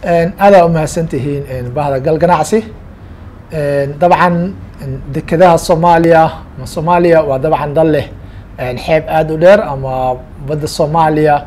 aadaa umahadsan tihiin bahda gal ganacsi dabcan dekedaha soomaaliya ama soomaaliya waa dabcan dal leh xeeb aada u dheer ama badda soomaaliya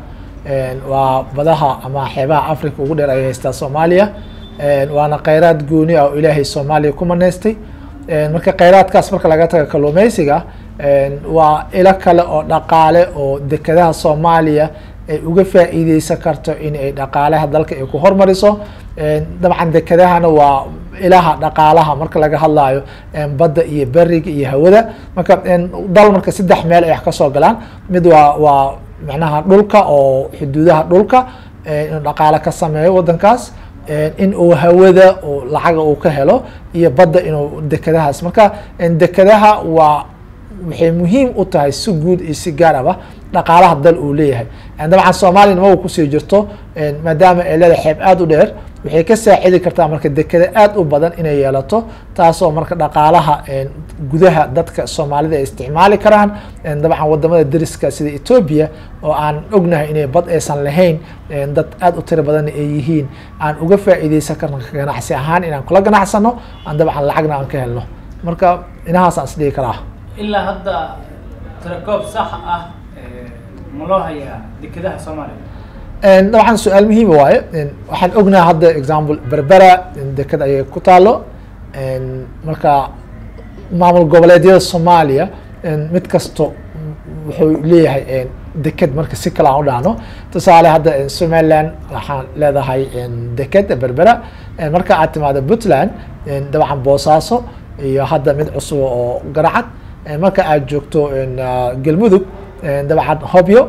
waa badaha ama xeebaha africa ugu dheer ay haystaa soomaaliya waana kheyraad gooni ah oo ilaahay soomaaliya ku maneystay marka kheyraadkaas marka laga taga kalluumeysiga waa ilo kale oo dhaqaale oo dekedaha soomaaliya ay uga faa'iideysan karto in ay dhaqaalaha dalka ay ku hormariso dabcan dekedahana waa ilaha dhaqaalaha marka laga hadlayo badda iyo beriga iyo hawada marka dal marka saddex meel ay wax kasoo galaan mid waa waa macnaha dhulka oo xuduudaha dhulka inuu dhaqaale ka sameeyo wadankaas in uu hawada oo lacaga uu ka helo iyo badda inuu dekedahaas marka dekedaha waa waxay muhiim u tahay si guud iyo si gaar aba dhaqaalaha dal uu leeyahay dabcan soomaaliya nima kusii jirto maadaama ay leedahay xeeb aada u dheer waxay ka saacidi kartaa marka dekeda aada u badan inay yeelato taasoo marka dhaqaalaha gudaha dadka soomaalida ay isticmaali karaan dabcan wadamada deriska sida etoobiya oo aan ognahay inay bad aysan lahayn dad aada u tiro badanna ay yihiin aan uga faa'iideysan karno ganacsi ahaan inaan kula ganacsano aan dabcan lacagna aan ka helno marka inahaasaan isdhigi karaa ilaa hadda tirakoob sax ah ma loo hayaa dekedaha soomaaliya dabcan su-aal muhiima waaye waxaan ognaha hadda example berbera deked ayay ku taalo marka maamul goboleedyada soomaaliya mid kasto wuxuu leeyahay deked marka si kale aan u dhahno tusaale hadda somaliland waxaan leedahay deked berbera marka aad timaado puntland dabcan boosaaso iyo hadda mid cusub oo garacad marka aad joogto galmudug dabcan hobyo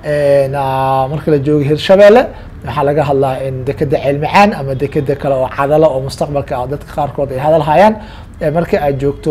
marka la joogo hirshabeelle waxaa laga hadlaa dekeda ceelmacaan ama dekeda kale oo cadalo oo mustaqbalka dadka qaarkood ay hadal hayaan marka aad joogto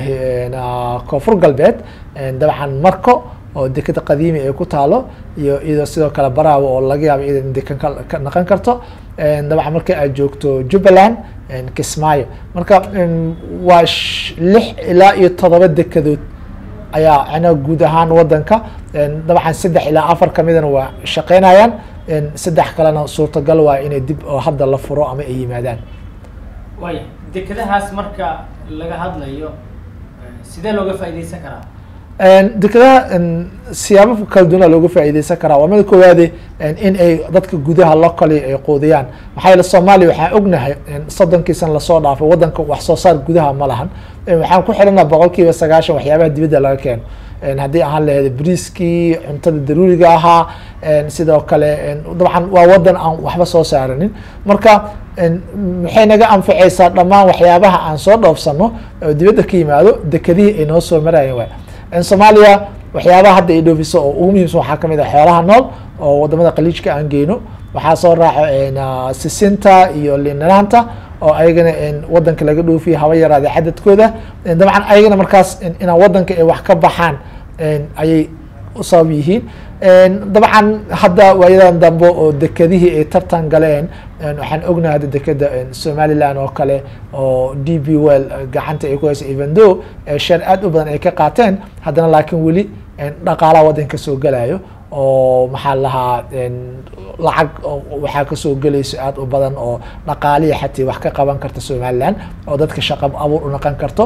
koonfur galbeed dabcan marko oo dekeda qadiimi ay ku taalo iyo iyadoo sidoo kale baraawo oo laga yaabo iyada in dekan ka naqon karto dabcan marka aad joogto jubbaland kismaayo marka waa lix ilaa iyo todoba dekedood ayaa ana guud ahaan wadanka dabcan saddex ilaa afar kamidana waa shaqeynayaan saddex kalena suurtagal waa inay dib oo hadda la furo ama ay yimaadaan waaya dekedahaas marka laga hadlayo sidee looga faa'iideysan karaa dekedaha siyaabo kala duwana looga faa'iideysan karaa waa mid koowaade in ay dadka gudaha locally ay quudiyaan maxaa yeele soomaaliya waxaan ognahay soddonkii sana lasoo dhaafay wadanka wax soo saar gudaha ma lahan waxaan ku xidhanaa boqol kiiba sagaashan waxyaabaha dibadda laga keeno haddii ahaan laheyd briskii cuntada daruuriga ahaa sidoo kale dabcan waa wadan aan waxba soo saaranin marka maxay naga anfaceysaa dhammaan waxyaabaha aan soo dhoofsano oo dibadda ka yimaado dekedihii ay noo soo marayeen waay soomaaliya waxyaabaha hadda ay dhoofiso oo ugu muhiimsan waxaa kamid ah xoolaha nool oo wadamada qaliijka aan geyno waxaa soo raaco sisinta iyo linanaanta oo ayagana wadanka laga dhoofiya haba yaraade cadadkooda dabcan ayagana markaas inaan wadanka ay wax ka baxaan ayay u sabab yihiin dabcan hadda waayadan dambe oo dekedihii ay tartan galeen waxaan ognahay hadda dekeda somaliland oo kale oo d b well gacanta ay ku haysa evendo shar aad u badan ay ka qaateen haddana laakiin weli dhaqaalaha wadanka soo galayo oo maxaa lahaa lacag waxaa kasoo gelayso aad u badan oo dhaqaaliya xatii wax ka qaban karta somaliland oo dadka shaqa abuur u naqon karto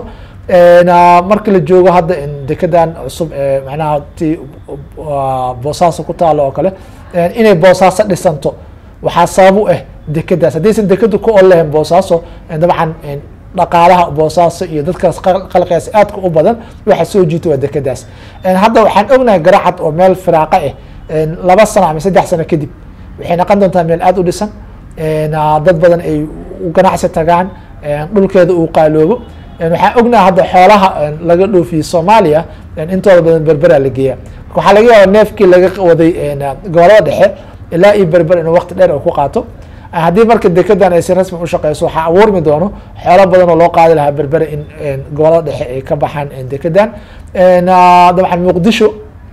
marka la joogo hadda dekedan cusub macnaha ti boosaaso ku taalo oo kale inay boosaaso dhisanto waxaa sabab u ah dekedaas haddaysan dekedu ku ol lahayn boosaaso dabcan dhaqaalaha boosaaso iyo dadkaas qalqigaas aadka u badan waxa soo jiita waa dekedaas hadda waxaan ognahay garacad oo meel firaaqa ah laba sano ama saddex sano kadib waxay noqon doontaa meel aada u dhisan dad badan ay u ganacsi tagaan dhulkeeda uu qaaloobo waxaan ognahay hadda xoolaha laga dhoofiye soomaaliya intooda badan berbera la geeya waxaa laga yaaba neefkii laga waday gobolada dhexe ilaa iyo berber inuu waqti dheer ku qaato haddii marka dekedan ay si rasmi ushaqeyso waxaa abuurmi doono xoolo badan oo loo qaadi lahaa berbere in gobolada dhexe ay ka baxaan dekedan dabcan muqdisho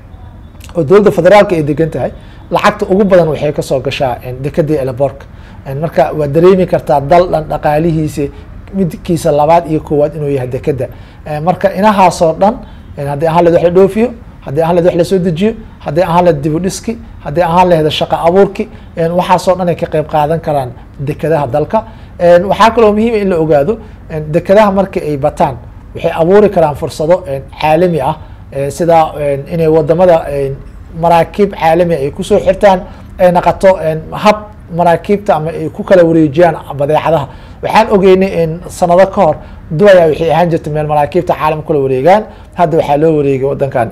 oo dowladda federaalka ay degan tahay lacagta ugu badan waxay kasoo gashaa dekedii eleborka marka waa dareemi kartaa dal dhan dhaqaalihiisa midkiisa labaad iyo koowaad inuu yahay dekeda marka inahaasoo dhan haddii ahaan leed wax la dhoofiyo haddii ahaan lahed wax lasoo dejiyo haddii ahaan lahed dib u dhiski haddii ahaan laheda shaqo abuurki waxaasoo dhan ay ka qeyb qaadan karaan dekadaha dalka waxaa kaloo muhiima in la ogaado dekadaha markii ay bataan waxay abuuri karaan fursado caalami ah sida inay wadamada maraakiib caalami ay kusoo xirtaan ay naqato hab maraakiibta ama ay ku kala wareejiyaan badeecadaha waxaan ogeynay sanado ka hor duwaya waxay ahaan jirta meel maraakiibta caalam kula wareegaan hadda waxaa loo wareegay wadankan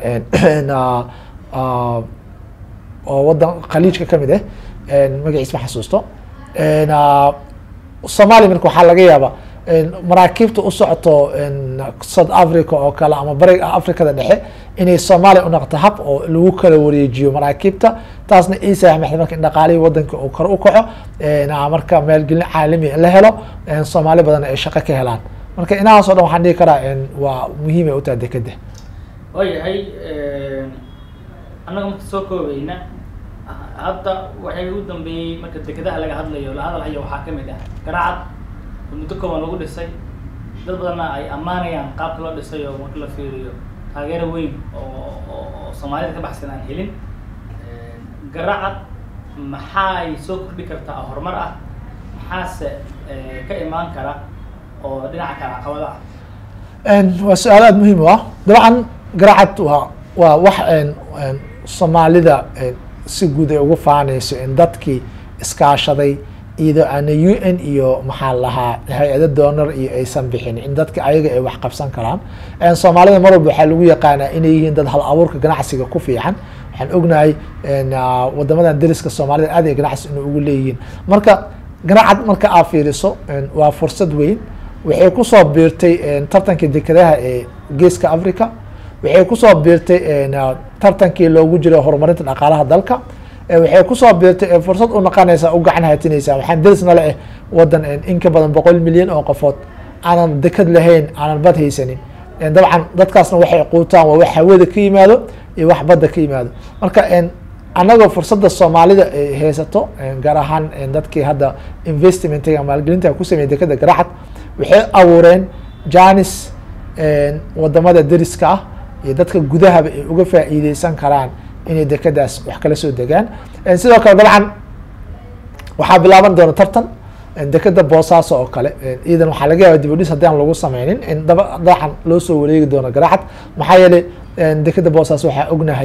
oo wadan khaliijka kamid ah magaciis ma xasuusto somalia marka waxaa laga yaaba maraakiibta u socoto south africa oo kale ama bariga africada dhexe inay soomaaliya unoqoto hab oo lagu kala wareejiyo maraakiibta taasna ii saamaxda marka in dhaqaalihii wadanka uu kor u kaco marka maalgelin caalami la helo soomaali badan ay shaqo ka helaan marka inahaasoo dhan waxaan dhihi karaa waa muhiimay u tahay dekeda waayahay annaga marka soo koobayna hadda waxay ugu dambeeyey marka dekedaha laga hadlayo la hadalhayo waxaa kamid ah garaacad oo muddo kooban lagu dhisay dad badanna ay ammaanayaan qaabka loo dhisay oo marka la fiiriyo taageero weyn oo oo soomaalida ka baxsan aan helin garaacad maxaa ay soo kordhi kartaa oo horumar ah maxaase ka imaan kara oo dhinaca kale caqabada ah waa su-aal aada muhiim u ah dabcan garaacad waa waa wax soomaalida si guud ay ugu faanayso in dadkii iskaashaday iyadoo aana u n iyo maxaa lahaa hay-ado donor iyo aysan bixin in dadka ayaga ay wax qabsan karaan soomaalida mar walba waxaa lagu yaqaanaa inay yihiin dad hal abuurka ganacsiga ku fiican waxaan ognahay wadamadan dariska soomaalida aad ay ganacsi ina ugu leeyihiin marka ganacad marka aa fiiriso waa fursad weyn waxay kusoo biirtay tartankii dekadaha ee geeska africa waxay kusoo biirtay tartankii loogu jiro horumarinta dhaqaalaha dalka waxay kusoo biirtay fursad u noqonaysa u gacan haatinaysa waxaan darisna le eh wadan in ka badan boqol milyan oo qofood aanan dekad lahayn aanan bad haysanin dabcan dadkaasna waxay quutaan waa wax hawada ka yimaado iyo wax badda ka yimaado marka annagoo fursadda soomaalida ay haysato gaar ahaan dadkii hadda investmentiga maalgelinta ku sameeyay dekada garaxad waxay abuureen janis wadamada deriska ah iyo dadka gudahaba ay uga faa'iideysan karaan inay dekadaas wax kala soo degaan sidoo kale dabcan waxaa bilaaban doona tartan dekeda boosaaso oo kale iyadan waxaa laga yaaba dib u dhis haddii aan lagu sameynin in daba daxan loo soo wareegi doono garaxad maxaa yeelay dekeda boosaaso waxaa ognahay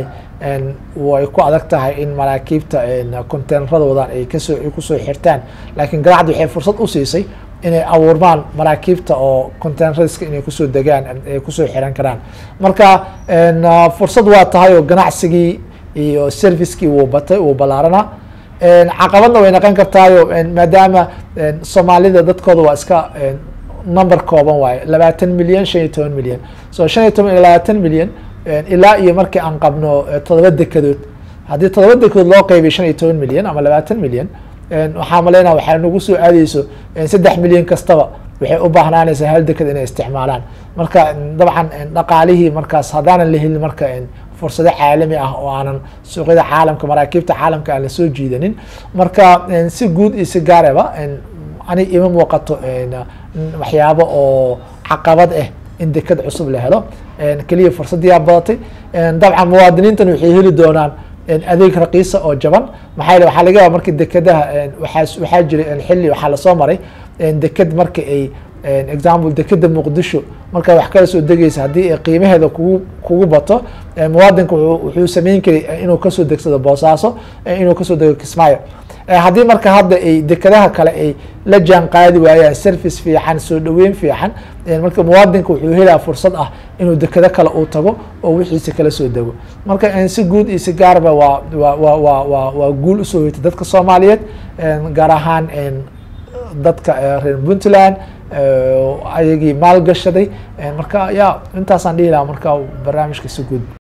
way ku adag tahay in maraakiibta conteyneradoodan ay kasoo ay kusoo xirtaan laakiin garaxad waxay fursad u siisay inay abuurmaan maraakiibta oo conteyneradiska inay kusoo degaan ay kusoo xiran karaan marka fursad waa tahay oo ganacsigii iyo servicekii wuu batay wuu ballaaranaa caqabadna way noqon kartaayo maadaama soomaalida dadkooda waa iska number kooban waaye labaatan milyan shan iyo toban milyan so shan iyo toban iyo labaatan milyan ilaa iyo markii aan qabno todoba dekadood haddii todoba dekadood loo qeybiyo shan iyo toban milyan ama labaatan milyan waxaa maleynaa waxaa nagu soo aadeyso saddex milyan kastaba waxay u baahnaanaysaa hal deked inay isticmaalaan marka dabcan dhaqaalihii markaas haddaanan la helin marka fursado caalami ah oo aanan suuqyada caalamka maraakiibta caalamka aan lasoo jiidanin marka si guud iyo si gaaraba ani ima muuqato waxyaabo oo caqabad ah in deked cusub la helo keliya fursadiyaa badatay dabcan muwaadiniintan waxay heli doonaan adeeg raqiisa oo jaban maxaa yele waxaa laga yaaba markii dekadaha waxaa waxaa jiray xilli waxaa lasoo maray deked marka ay example dekeda muqdisho markaa wax kala soo degeysa haddii ay qiimaheeda kugu kugu bato muwaadinka wuxuu sameyn karay inuu kasoo degsado boosaaso inuu kasoo dego kismaayo haddii marka hadda ay dekadaha kale ay la jaan qaadi waayaan service fiican soo dhaweyn fiican marka muwaadinka wuxuu helaa fursad ah inuu dekado kale uu tago oo wixiisa kala soo dego marka si guud iyo si gaarba waa wa wa wa wa waa guul usoo hoytay dadka soomaaliyeed gaar ahaan dadka reer puntland ayagii maalgashaday marka ya intaasaan dhihi lahaa marka barnaamijka si guud